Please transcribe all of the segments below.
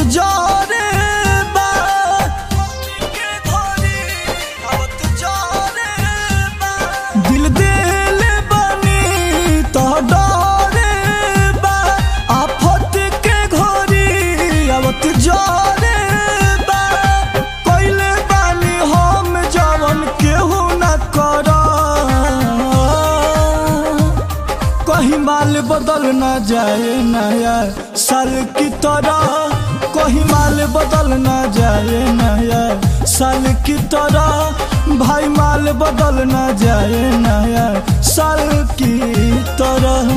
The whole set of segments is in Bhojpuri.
जरे बा के घरी आवत जरे बा दिल दिल बनी तो डरे बा आफत के घरी आवत जरे बा कइले बानी हम जवन केहू न कर कहीं माल बदल न जाए नया साल की तरह कहीं माल बदल न जाए नया साल की तरह भाई माल बदल न जाए नया साल की तरह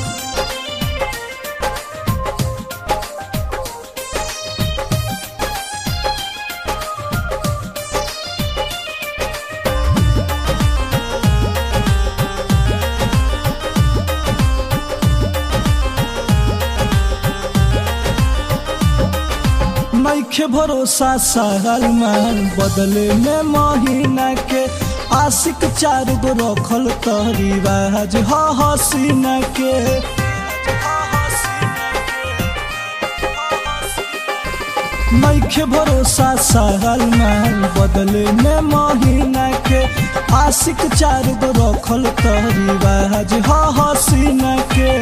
नइखे भरोसा साल माल बदले में महीना के आशिक चार गो रखल तहरी बाज ह हसीना के नइखे भरोसा साल माल बदले में महीना के आशिक चार गो रखल तहरी बाज ह हसीना के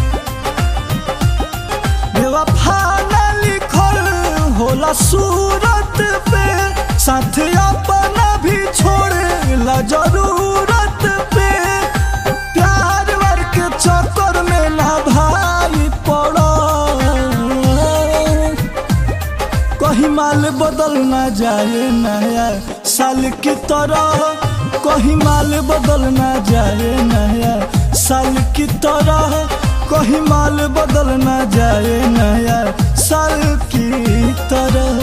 बेवफा न लिखल होला सूरत पे साथ अपना भी छोड़े ला जरूरत पे प्यार वर के चक्कर में ना भाई पड़ो कहीं माल बदल ना जाए नया साल की तरह कहीं माल बदल ना जाए नया साल की तरह कहीं माल बदल ना जाए नया साल की तरह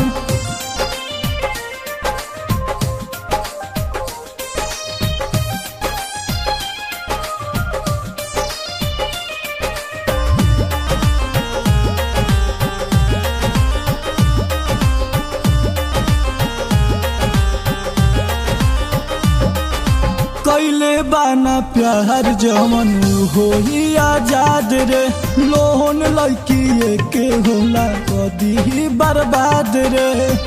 कैले बाना प्यार जमन हो आजाद रे लोहन लड़की के होला कदी ही बर्बाद रे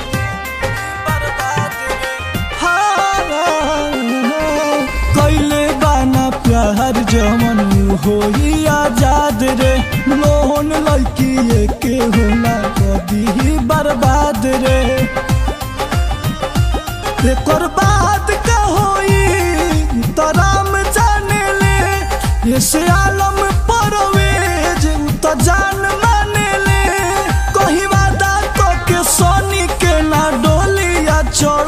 हाँ, कैले बाना प्यार जमन हो आजाद रे लोहन लड़की के होला कदी ही बर्बाद रे एकर बाद का होई तराम जाने ले ऐसे आलम परवेज उ त जान माने ले कहीं वादा तो के सोनी के ना डोलिया चढ़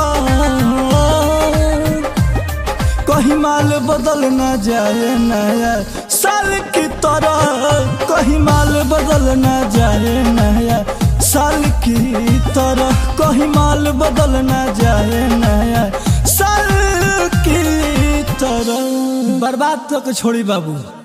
कहीं माल बदल ना जाए नया साल की तरह कहीं माल बदल ना जाए नया साल की तरह कहीं माल बदल ना जाए नया साल की तरह बर्बाद तो के छोड़ी बाबू